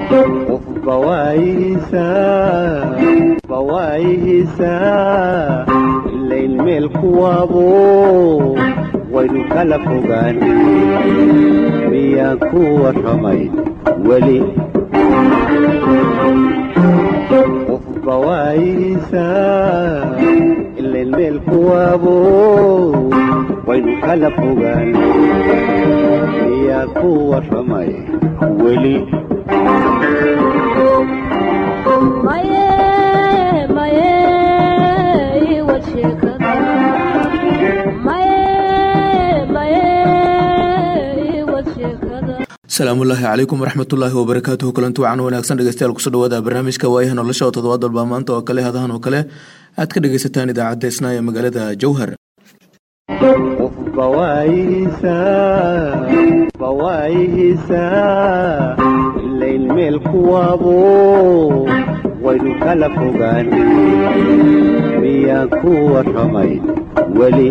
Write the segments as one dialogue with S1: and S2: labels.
S1: bawaayihiisaa ilayn meel kuwaabo waynu kala fogaan miyaan ku warramay weli bawaayihiisaa ilayn meel kuwaabo waynu kala fogaan miyaan ku warramay weli
S2: asalaamullaahi calaykum waraxmatullaahi wabarakaatuhu kulanti wacan wanaagsan dhegeystayaal kusoo dhawaada barnaamijka waayaha nolosha oo toddobaad walba maanta oo kale hadahan oo kale aad ka dhegeysataan idaacadda isnaa ee magaalada jowhar
S1: bawaayihiisaa ilayn meel kuwaabo waynu kala fogaan miyaan ku warramay weli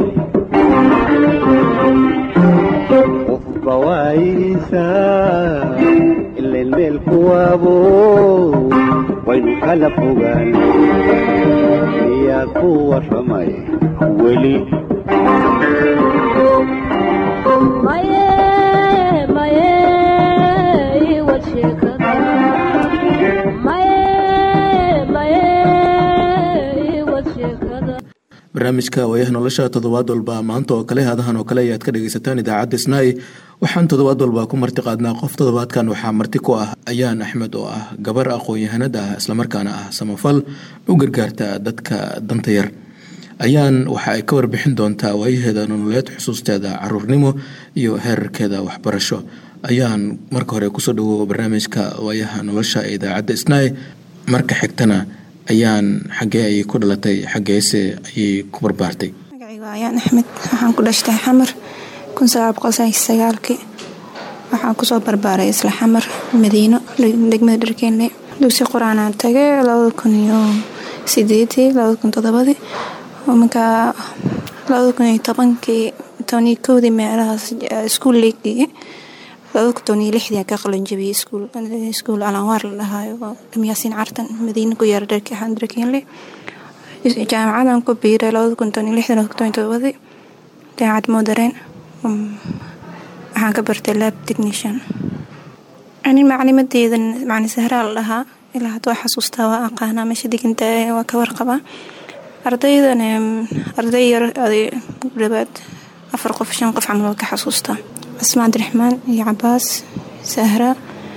S1: bawaayihiisaa ilayn meel kuwaabo waynu kala fogaan miyaan ku warramay weli
S2: barnaamijka waayaha nolosha toddobaad walba maanta oo kale hadahan oo kale ayaad ka dhegeysataan idaacadda snaai waxaan toddobaad walba ku marti qaadnaa qof toddobaadkan waxaa marti ku ah ayaan axmed oo ah gabar aqoon-yahanad ah islamarkaana ah samafal u gargaarta dadka danta yar ayaan waxa ay ka warbixin doontaa waayaheeda nololeed xusuusteeda caruurnimo iyo heerarkeeda waxbarasho ayaan marka hore kusoo dhawow barnaamijka waayaha nolosha ee idaacadda snaai marka xigtana ayaan xaggee ayay ku dhalatay xaggeese ayay ku barbaartay
S3: magacaygu ayaan axmed waxaan ku dhashtay xamar kii waxaan kusoo barbaaray isla xamar madiino degmada dharkeenle dugsi qur-aanaan tagay minkaa tobankii meelahaas iskuul leegdii ka qalanjabiyey iskuul alanwaar la dhahaayo dhamyaasiin cartan madiina ku yaara dharkeenle jaamacadan ku biiray jaamacad moodareen waxaan ka bartay lab technician anin maclimadeeda macni sahraa la dhahaa ilaa haddoo xasuustaa waa aqaanaa meesha diganta waa ka warqabaa ardaydan arday yar dhabaad afar qof shan qof camal waa ka xasuustaa casma cabdiraxmaan iyo cabaas sahra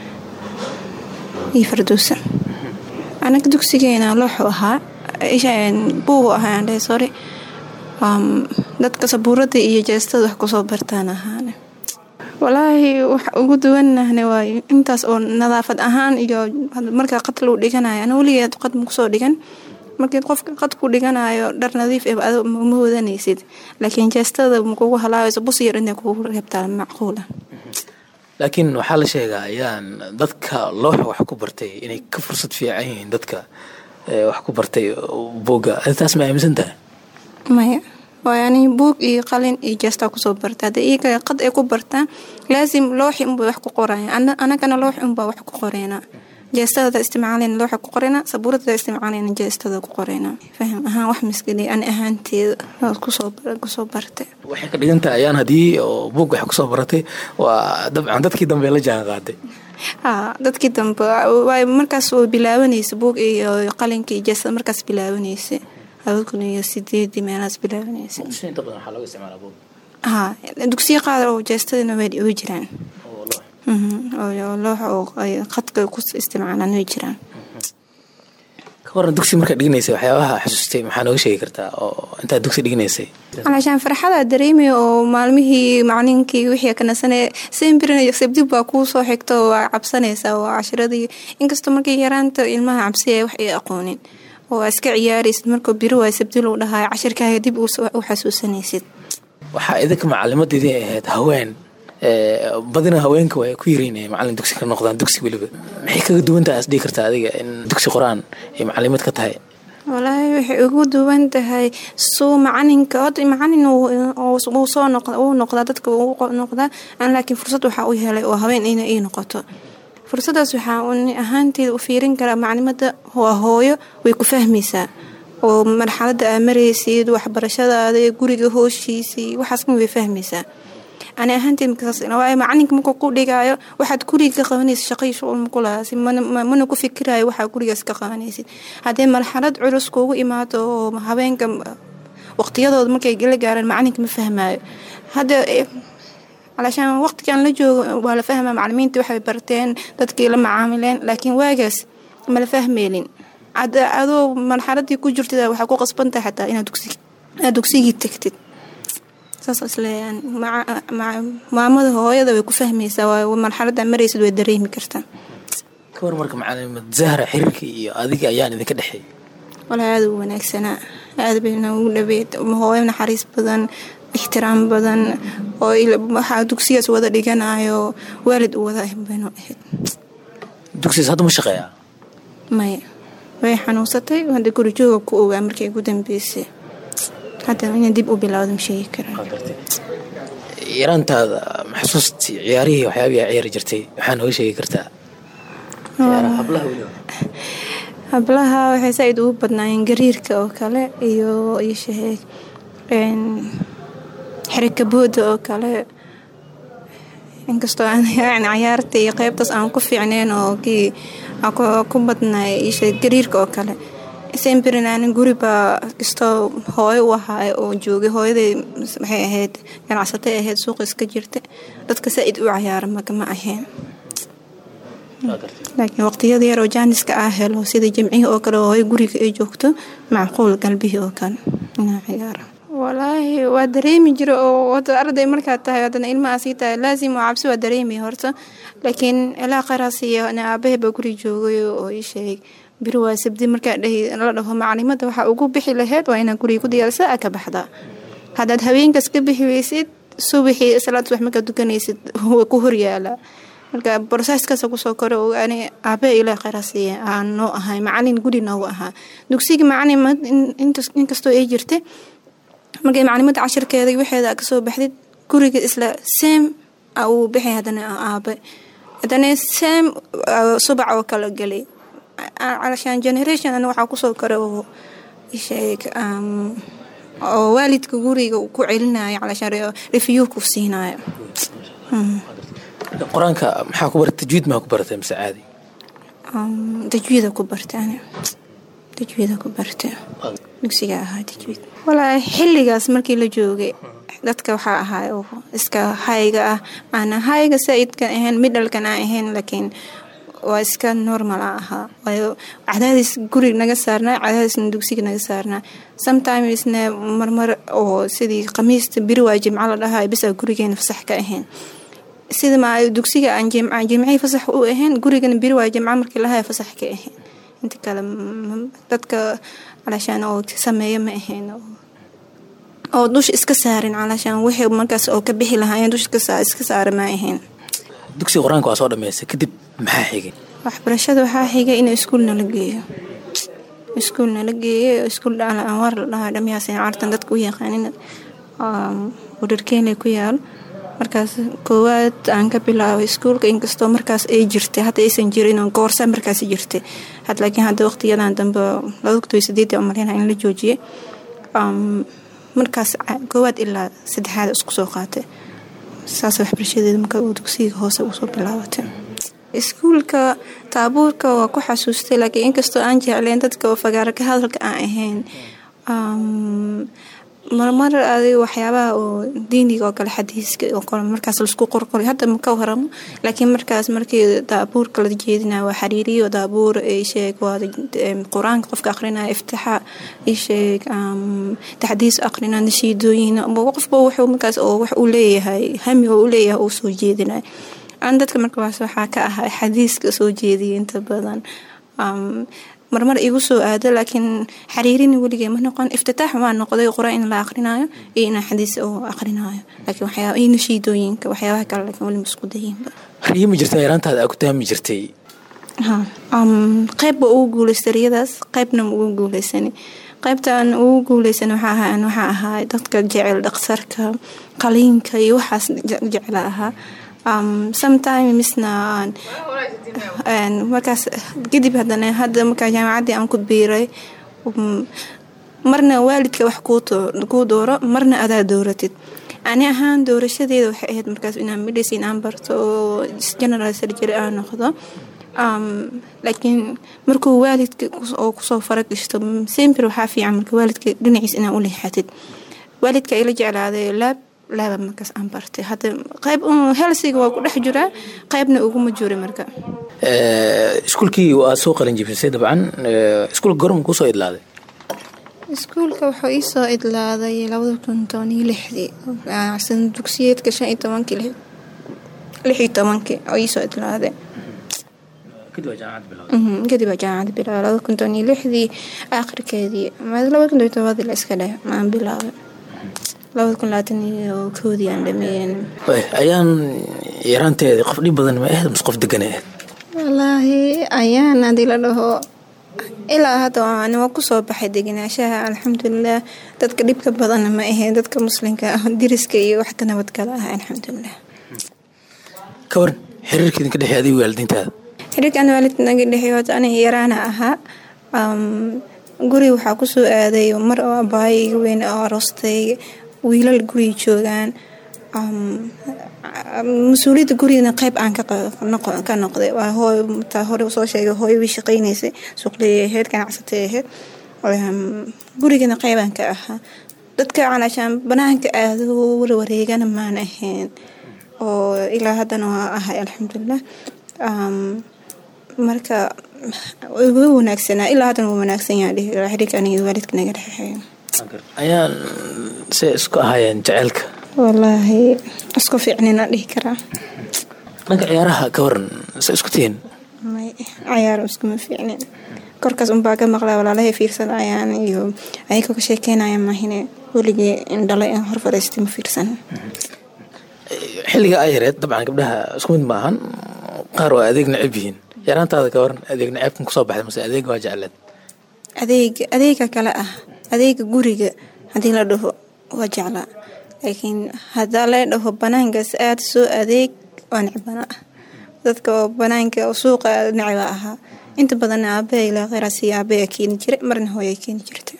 S3: iyo fardowsa anaga dugsigeena looxu ahaa buugu ahaa sorry dadka sabuurada iyo jeestada wax kusoo bartaan ahaane walaahi wax ugu duwanahne waayo intaas oo nadaafad ahaan iyo markaa qad luu dhiganayo ana weligeed qad makusoo dhigan markii qofka qad ku dhiganayo dhar nadiif e ma wadanaysid laakiin jeestada makugu halaabayso bus yar inay kugu reebtaa macquula
S2: laakiin waxaa la sheegaa ayaan dadka looxa wax ku bartay inay ka fursad fiican yihiin dadka wax ku bartay booga taas ma aaminsan tahay
S3: maya waayo ani buug iyo qalin iyo jeestaa kusoo barta hadda iyaga qad ay ku bartaan laasim looxi unbay wax ku qoraya anagana looxi unbaa wax ku qoreynaa jeestada isticmaaleyna looxa ku qoreyna sabuurada isticmaaleyna jeestada ku qoreyna faham ahaan wax miskali ani ahaanteeda kusoo bartay
S2: waxay ka dhigantahay ayaan haddii oo buug wax kusoo baratay waa dabcan dadkii dambe la jaan qaaday
S3: haa dadkii dambe waay markaas oo bilaabanaysa buug iyo qalinka iyo jeestada markaas bilaabanaysa kun iyo sideedii meelahaas bilaabanaysa haa dugsiya qaar oo jeestadana way jiraan loox oo qadka ku isticmaalaan way jiraan
S2: ka waran dugsi markaa dhiganaysay waxyaabaha xasuustay maxaa nooga sheegi kartaa oo intaad dugsi dhiganaysay
S3: calaashaan farxada dareemaya oo maalmihii macalinkii wixii kanasane sembirinayo sabdib baa kuu soo xigto waa cabsanaysaa waa cashiradii inkastoo markii yaraanta ilmaha cabsiya wax ay aqoonin oo aa iska ciyaaraysid markuu biri waay sabdil uu dhahayo cashirkaaga dib u xasuusanaysid
S2: waxaa idinka macalimadeedii ahayd haween badina haweenka waa ku yiriin macalin dugsi ka noqdaan dugsi weliba maxay kaga duwantaha as dhigi kartaa adiga in dugsi qor-aan ay macalimad ka tahay
S3: walaahi waxay ugu duwan tahay suu macalinka hod macalin wuu soo wuu noqdaa dadka wuu noqdaa laakiin fursad waxaa u helay oo haween ina ii noqoto fursadaas waxaa uni ahaanteeda u fiirin karaa maclimada waa hooyo way ku fahmaysaa oo marxalada aa maraysid waxbarashadaada guriga hooshiisii waxaasma way fahmaysaa ani ahaanteed markaaswaayo macalinka markuu ku dhigaayo waxaad guriga ka qabanaysid shaqay shuqul makulaasi mana ku fikirayo waxaa gurigaas ka qabanaysid haddee marxalad culus kuugu imaado oo habeenka waqtiyadooda markay la gaaraan macalinka ma fahmaayo hadda calashaan waqtigan la joogo waa la fahmaa macalimiinta waxay barteen dadkii la macaamileen laakiin waagaas mala fahmeynin adoo marxaladii ku jirtid waxaa ku qasbantahay xataa inaad dugsigii tagtid saas isleeyaan maamada hooyada way ku fahmaysaa waayo marxalada maraysid way dareemi kartaa
S4: kawar marka macalimad zahra xiriirka iyo adiga ayaan idinka dhexeey
S3: walaa aada u wanaagsanaa aada bayna ugu dhabeed hooyo naxariis badan ixtiraam badan oo waxaa dugsigaas wada dhiganayo waalid u wada baynu ahayd
S4: dugsigaas hadda ma shaqeeyaa
S3: maya way xanuunsatay hadda gurjooga ku ogaa markii ugu dambeysay hadda ina dib u bilowda ma sheegi karaa
S4: yaraantaada maxsuustii ciyaarihii waxyaabii aa ciyaari jirtay waxaa nooga sheegi kartaa
S3: hablaha waxay saaid ugu badnaayeen gariirka oo kale iyo isheeg xirikabooda oo kale inkastoo aan cayaarta iyo qeybtaas aan ku fiicneen oo kii ku badnay isheeg gariirka oo kale semberin aanin guribaa kastoo hooyo u ahaa oo joogay hooyaday waxay ahayd ganacsatay ahayd suuqa iska jirta dadka saaid u cayaara magama ahayn laakiin waqtiyada yar oo jaaniska ah helo sida jimcihii oo kale hooyo guriga ay joogto macquul galbihii oo kale inaa ciyaara walaahi waa dareemi jira oo wada arday markaad tahay haddana ilmaha sii tahay laasim oo cabsi waa dareemaya horta laakiin ilaa qaraasiyo aabahay baa guri joogay oo ii sheegay biri waa sabdi markaa la dhaho macalimada waxaa ugu bixi laheyd waa inaa guriga ku diyaarsa a ka baxdaa haddaad habeenkaas ka bixi weysid subaxii salaad subax markaad dukanaysid waa ku horyaala marka brosesskaas kusoo kore ani aabe ilaa qaraasiya aan noo ahay macalin guri noogu ahaa dugsiga macalin inkastoo ay jirta markay macalimada cashirkeeda waxeeda kasoo baxdid guriga isla seem uu bixi hadana aabe hadana seem subac oo kala gelay calashaan generation ana waxaa kusoo kore oo sheeg oo waalidka guriga ku celinayo calashaan review ku siinayo
S4: qur-aanka maxaa ku barata tajwiid maa ku baratay mise caadi
S3: tajwiida ku barta ani tajwiida ku barta dugsiga ahaa tajwiid walaa xilligaas markii la joogay dadka waxaa ahaa oo iska hayga ah aana hayga saaidkan ahayn midhalkan aan ahayn laakiin waa iska normal a ahaa waayo cadaadis guriga naga saarnaa cadaadisna dugsiga naga saarnaa sometimesna marmar oo sidii khamiista biri waa jimco la dhahaa bisaa gurigeena fasax ka ahayn sida ma dugsiga aan jimcihii fasax u ahayn gurigana biri waa jimco markii lahaa fasax ka ahayn inta kale dadka calashaan oo sameeya ma ahayn oo dusha iska saarin calashaan wixii markaas oo ka bixi lahaayeen dusha iska saara ma ahayn
S4: dugsiga qur-aanka waa soo dhameysay kadib maxaa xigay
S3: waxbarashada waxaa xigay in iskuul nala geeyo iskuul nala geeyo iskuul dhaala anwaar la dhahaa dhamyaaseen cartan dadka u yaqaanin udharkeenle ku yaalo markaas koowaad aan ka bilaabay iskuulka inkastoo markaas ay jirtay hadda aysan jirin goorsa markaas jirtay had laakiin hadda waqtiyadan dambe labada sideed umaleyna in la joojiyay markaas koowaad ilaa saddexaad isku soo qaatay saas waxbarashadeeda marka uu dugsiga hoose usoo bilaabatay iskuulka taabuurka waa ku xasuustay laakiin inkastoo aan jecleen dadka oo fagaara ka hadalka aan ahayn marmar adig waxyaabaha oo diiniga oo kale xadiiska oo kale markaas laisku qorqoray hadda ma ka waramo laakiin markaas markii daabuurka la jeedinaya waa xariiriyo daabuur isheeg waa qur-aanka qofka aqrinaya iftixaa isheeg taxdiis aqrina nashiidooyin qofba wuxuu markaas oo wax uu leeyahay hami oo u leeyahay uu soo jeedinaya aan dadka markaas waxaa ka ahaa xadiiska soo jeediya inta badan marmar igu soo aado laakiin xariirin weligee ma noqon iftitaax waa noqday qur-aan in la aqrinaayo iyo inaa xadiis oo aqrinaayo laakiin waxyaaba iyo nashiidooyinka waxyaabaha kale laakiin weli ma isku dayinba
S4: riyo ma jirta yaraantaada aa ku tahmi jirtay
S3: qeybba ugu guuleystay riyadaas qeybna ma ugu guuleysani qaybtaan ugu guuleysan waxaa ahaa dadka jecel dhaqsarka qaliinka iyo waxaas jecla ahaa sometimesna markaas kadib hadana hadda markaa jaamacaddii aan ku biiray marna waalidka wax kuu dooro marna adaa dooratid ani ahaan doorashadeeda waxay ahayd markaas inaan medicine aan barto oo general surgery aan noqdo laakiin markuu waalidka oo kusoo faragishto sember waxaa fiican marka waalidka dhinaciis inaa u leexatid waalidka ila jeclaaday laab laaba markaas aan bartay hadda qayb helsiga waa ku dhex jiraa qaybna uguma juri marka
S4: iskuulkii waa soo qalin jibisay dabcan iskuulka gorma kusoo idlaaday
S3: iskuulka wuxuu iisoo idlaaday labada kun toban iyo lixdii sana dugsiyeedka shan iyo tobankii lix iyo tobankii oo iisoo idlaaday kadib waa jaamacad bilaabay labada kun toban iyo lixdii aakhirkeedii labada kun toban tobadii la iska dheh maan bilaabay labada kun labaatan iyo koodii aan dhameeyen
S4: ayaan yaraanteedii qof dhib badan ma ahayd mise qof degan ahayd
S3: wallaahi ayaan haddii la dhaho ilaa hadda ani waa kusoo baxay deganaashaha alxamdulilah dadka dhibka badanna ma ahayn dadka muslimka ah diriska iyo wax ka nabadgala ah alxamdulilah
S4: ka waran xiriirka idinka dhexey adiga waalidiintaada
S3: xiriirkan waalidka naga dhexey hota aniga yaraana ahaa guri waxaa kusoo aaday mar oo abaayo iga weyn oo aroostay wiilal guriga joogaan mas-uuliyadda gurigana qayb aan ka noqday waa hooy taa hore soo sheegay hooyo wii shaqaynaysay suuqley ahayd ganacsatay ahayd gurigana qayb aan ka ahaa dadka calaashaan banaanka aado warwareegana maan ahayn oo ilaa haddana waa ahay alxamdulilah marka wa wanaagsanaa ilaa haddana waa wanaagsan yaha xiriirka aniga waalidka naga dhexeeyo
S4: ayaan se isku ahaayeen jaceylka
S3: wallaahi isku fiicnina dhihi karaa
S4: dhanka ciyaaraha ka waran se isku tihiin
S3: may cayaar iskuma fiicnin korkaas unbaa ka maqlaa walaalahay fiirsanayaan iyo ayagoo ka sheekeynaya maahine weligii indhalo in hor fadhiistay ma fiirsan
S4: xilliga ay yareed dabcan gabdhaha isku mid ma ahan qaar waa adeeg necab yihiin yaraantaada ka waran adeeg necabkan kusoo baxday mase adeeg waa jecleed
S3: adeega adeega kale ah adeega guriga haddii la dhaho waa jeclaa laakiin haddaa la dhaho banaankaas aad soo adeeg waa necbana ah dadka oo banaanka oo suuqa necba ahaa inta badanna aabbaha ilaa kheyraasi aabbaha keeni jiray marna hooya keeni jirtay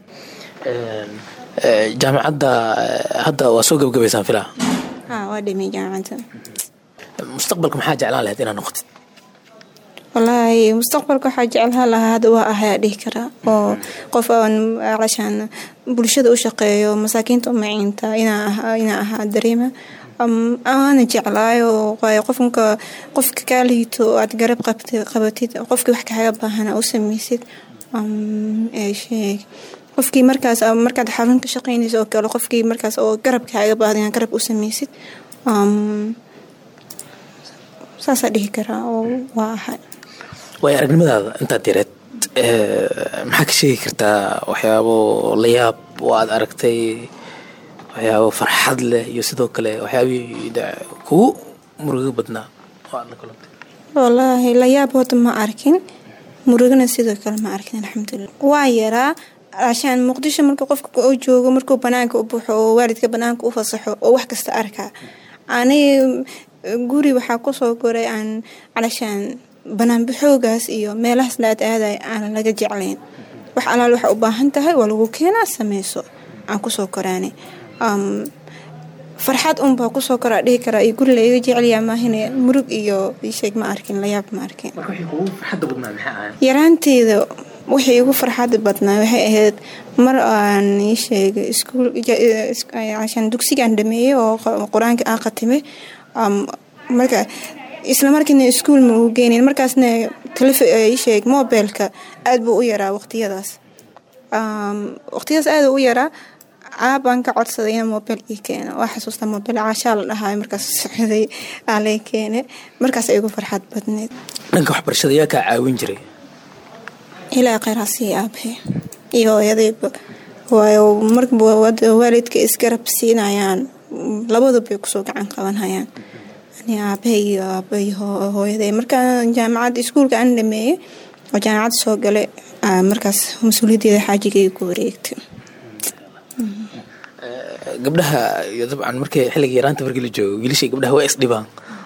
S4: jaamacadda hadda waa soo gabagabaysaan filaa
S3: haa waa dhamey jaamacadda
S4: mustaqbalka maxaa jeclaan lahayd inaad noqotid
S3: wallaahi mustaqbalka waxaa jeclaan lahaa hadda waa ahayaa dhihi karaa oo qof aan calashaan bulshada u shaqeeyo masaakiinta u maciinta inaa ahaa dareema aana jeclaayo qofka qofka kaa liito aad garab qabatid qofkii wax kaaga baahana u sameysid sheeg qofkii markaas markaad xarun ka shaqeynaysa oo kale qofkii markaas oo garab kaaga baahda inaad garab u sameysid saasaa dhihi karaa oo waa ahay
S4: waayo aragnimadaada intaad yareed maxaa ka sheegi kartaa waxyaabo la yaab oo aad aragtay waxyaabo farxad leh iyo sidoo kale waxyaabihii kugu murugo badnaa oo aad la kulantay
S3: wallaahi la yaab hota ma arkin murugana sidoo kale ma arkin alxamdulilah waa yaraa ashaan muqdisho marka qofka u joogo markuu banaanka u buuxo oo waalidka banaanka u fasaxo oo wax kasta arkaa ani guri waxaa kusoo goray aan calashaan banaanbaxoogaas iyo meelahaas la aad aaday aan laga jeclayn wax alaal waxa u baahan tahay waa lagu keenaa sameyso aan kusoo koraane farxad unbaa kusoo koraa dhihi karaa iyo guri laiga jecelyaa maahine murug iyo sheeg ma arkin layaab ma arkin yaraanteeda wixii igu farxada badnaa waxay ahayd mar aan ii sheegay iskuulcashaan dugsigaan dhameeyey oo qur-aanka aan khatimay marka isla markiina iskuul ma ugu geynayn markaasna sheeg mobilka aad buu u yaraa waqtiyadaas waqtiyadaas aad u yaraa caabaan ka codsaday ina mobil ii keeno waa xasuusta mobil caashaa la dhahaay markaas socday aa lay keene markaas ay igu farxad badneed
S4: dhanka waxbarashada yaa kaa caawin jiray
S3: ilaa kheyraasii aabahe iyo hooyadayba waayo marba waalidka isgarab siinayaan labadubay kusoo gacan qabanhayaan ani aabahe iyo aabay hooyaday markaan jaamacad iskuulka aan dhameeyey oo jaamacad soo galay markaas mas-uuliyaddeeda xaajigay ku wareegtay
S4: gabdhaha iyo dabcan markii xilliga yaraanta markii la joogo wiilashii gabdhaha waa isdhibaan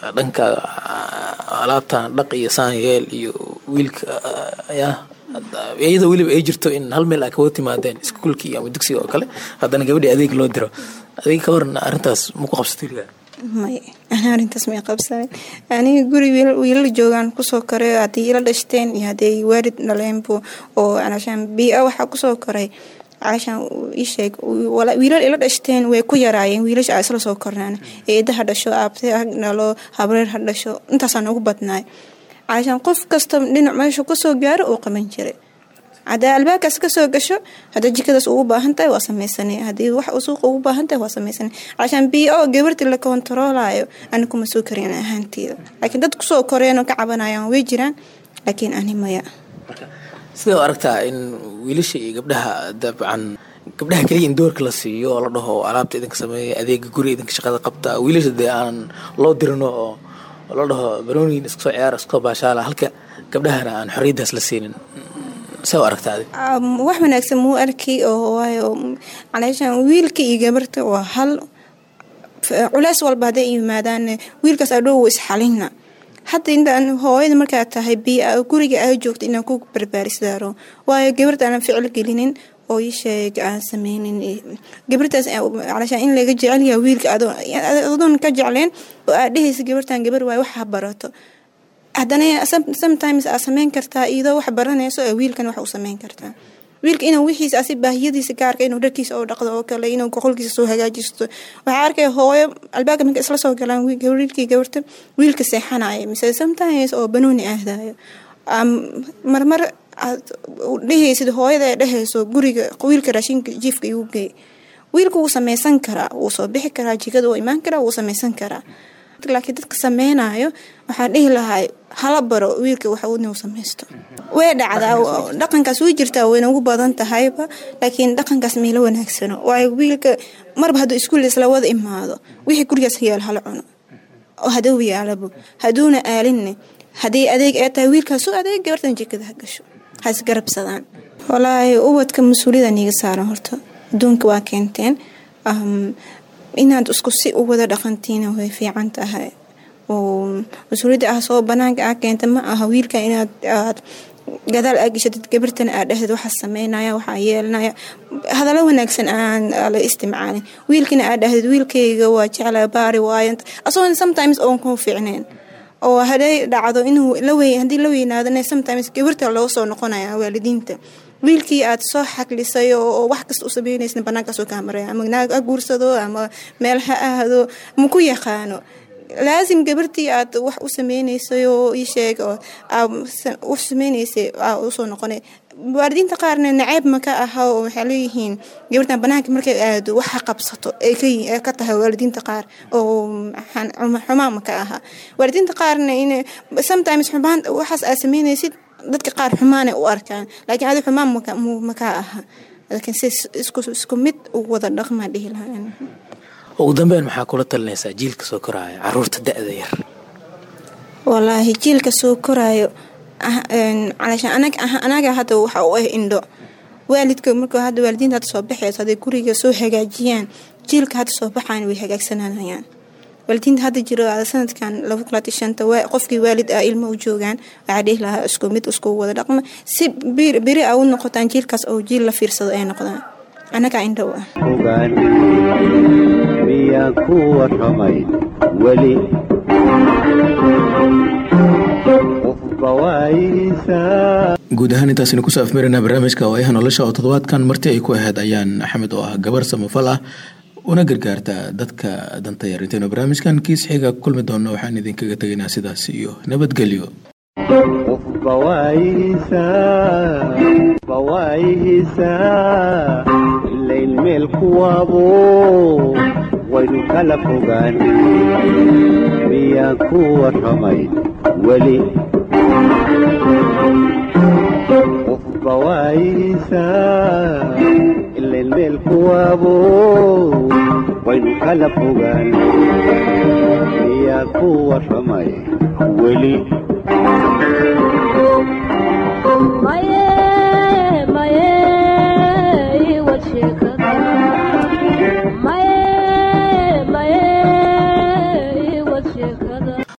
S4: dhanka alaabtan dhaq iyo saan yeel iyo wiilka ayaa iyadoo weliba ay jirto in hal meel ay kaga timaadeen iskuulkii ama dugsiga oo kale haddana gabadhii adeeg loo diro adeeg ka waran arrintaas maku qabsatay weligaa
S3: may ana arrintaas may qabsanin aniga guri wiilal joogaan kusoo koray haddii ila dhashteen iyo hadday waalid dhaleenbu oo calashaan bii-a waxaa kusoo koray calashaan isheeg wiilal ila dhashteen way ku yaraayeen wiilasha isla soo kornaan eeda ha dhasho aabte ha dhalo habreer ha dhasho intaasaan ugu badnaay calashaan qof kasta dhinac meesha kasoo gaaro uu qaban jiray hadaa albaabkaas kasoo gasho hadaa jikadaas ugu baahan tahay waa sameysana hadii wax suuqa ugu baahan tahay waa sameysana cashaan b o gabartii la kontaroolayo ani kuma soo karin ahaanteeda laakiin dad kusoo koreenoo ka cabanayaan way jiraan laakiin ani maya
S4: sidee u aragtaa in wiilasha iyo gabdhaha dabcan gabdhaha keliya in doorka la siiyo oo la dhaho alaabta idinka sameeya adeega guri idinka shaqada qabta wiilasha dee aan loo dirino oo la dhaho barooniin iska soo ciyaara iska soo baashaala halka gabdhahana aan xorriyaddaas la siinin see u aragtaa adig
S3: wax wanaagsan muu arkay oo waayo calaashaan wiilka iyo gabarta waa hal culeys walba hadday yimaadaan wiilkaas adhow isxalina hadda intaan hooyada markaa tahay bia guriga aa joogta inaan ku barbaarisaaro waayo gabarta aanan ficil gelinin oo isheeg aan sameynin gabartaas calashaan in laga jecelyaha wiilka adoon ka jecleen oo aad dhehaysa gabartan gabar waay waxa barato haddana sometimes aa sameyn kartaa iyadoo wax baranayso ee wiilkan wax u sameyn kartaa wiilka inuu wixiisa asi baahiyadiisa gaarka inuu dharkiisa oo dhaqdo oo kale inuu goqolkiisa soo hagaajisto waxaa arkaya hooyo albaabka marka isla soo galaan wiilkii gabarta wiilka seexanaya mise sometimes oo banooni aadayo marmar aad dhehaysid hooyada ee dhehayso guriga wiilka raashinka jiifka igu geey wiilka wuu sameysan karaa wuu soo bixi karaa jikada wuu imaan karaa wuu sameysan karaa laakiin dadka sameynayo waxaan dhihi lahay hala baro wiilka wax inuu sameysto way dhacdaa dhaqankaas way jirtaa wayna ugu badan tahayba laakiin dhaqankaas mayla wanaagsano waayo wiilka marba hadduu iskuul isla wada imaado wixii gurigaas yaal hala cuno oo haduu yaalabo hadduuna aalinne haddii adeeg ee tahay wiilkaas u adeeg gabartan jikada ha gasho ha isgarabsadaan walaahi ubadka mas-uuliyada niiga saaran horta adduunka waa keenteen inaad isku si u wada dhaqantiina way fiican tahay oo mas-uuliyadda ah soo banaanka ah keenta ma aha wiilka inaad aad gadaal aa geshatid gabartana aad dhehdeed waxaa sameynaya waxaa yeelanaya hadallo wanaagsan aan la istimcaalin wiilkina aad dhahdeed wiilkayga waa jecla baari waayo asagoon sometimes oon kuu fiicneen oo haday dhacdo inuu haddii la weynaadana sometimes gabarta loo soo noqonaya waalidiinta wiilkii aad soo xaglisay oo wax kasta u sameynaysa banaankaasoo kaa maraya ama naag ha guursado ama meel ha ahdo ma ku yaqaano laasim gabartii aad wax u sameynaysay oo ii sheeg oo wax sameynaysay usoo noqonay waalidiinta qaarna naceeb ma ka aha oo waxay leeyihiin gabartan banaanka markay aado waxa qabsato ay ka tahay waalidiinta qaar oo xumaan ma ka aha waalidiinta qaarna in sometimes xumaan waxaas aad sameynaysid dadka qaar xumaanay u arkaan laakiin adi xumaan makaa aha laakiin si isku mid u wada dhaqmaa dhihi lahaa
S4: ugu dambeyn maxaa kula talinaysaa jiilka soo koraayo caruurta da-da yar
S3: walaahi jiilka soo koraayo calashaan anaga hadda waxa u ah indho waalidka marka hadda waalidiinta hadda soo baxayso hadday guriga soo hagaajiyaan jiilka hadda soo baxaan way hagaagsananayaan waalidiinta hadda jiro sanadkan qofkii waalid ah ilmo u joogaan waxaa dhihi lahaa isku mid isku wada dhaqma si beri a u noqotaan jiilkaas oo jiil la fiirsado ay noqdaan annagaa indhow ah
S1: ogaan miyaan ku warramay weli qofba waayihiisaa
S2: guud ahaan intaasina kusoo afmeerana barnaamijka waayaha nolosha oo toddobaadkan marti ay ku ahayd ayaan axmed oo ah gabar samafal ah una gargaarta dadka danta yar intaynu barnaamijkan kiis xiga kulmi doonno waxaan idinkaga tegaynaa sidaas iyo nabadgelyo
S1: qofba waayihiisaa waayihiisaa ilayn meel kuwaabo waynu kala fogaan miyaan ku warramay weli qofba waayihiisaa ilayn meel kuwaabo waynu kala fogaan miyaan ku warramay weli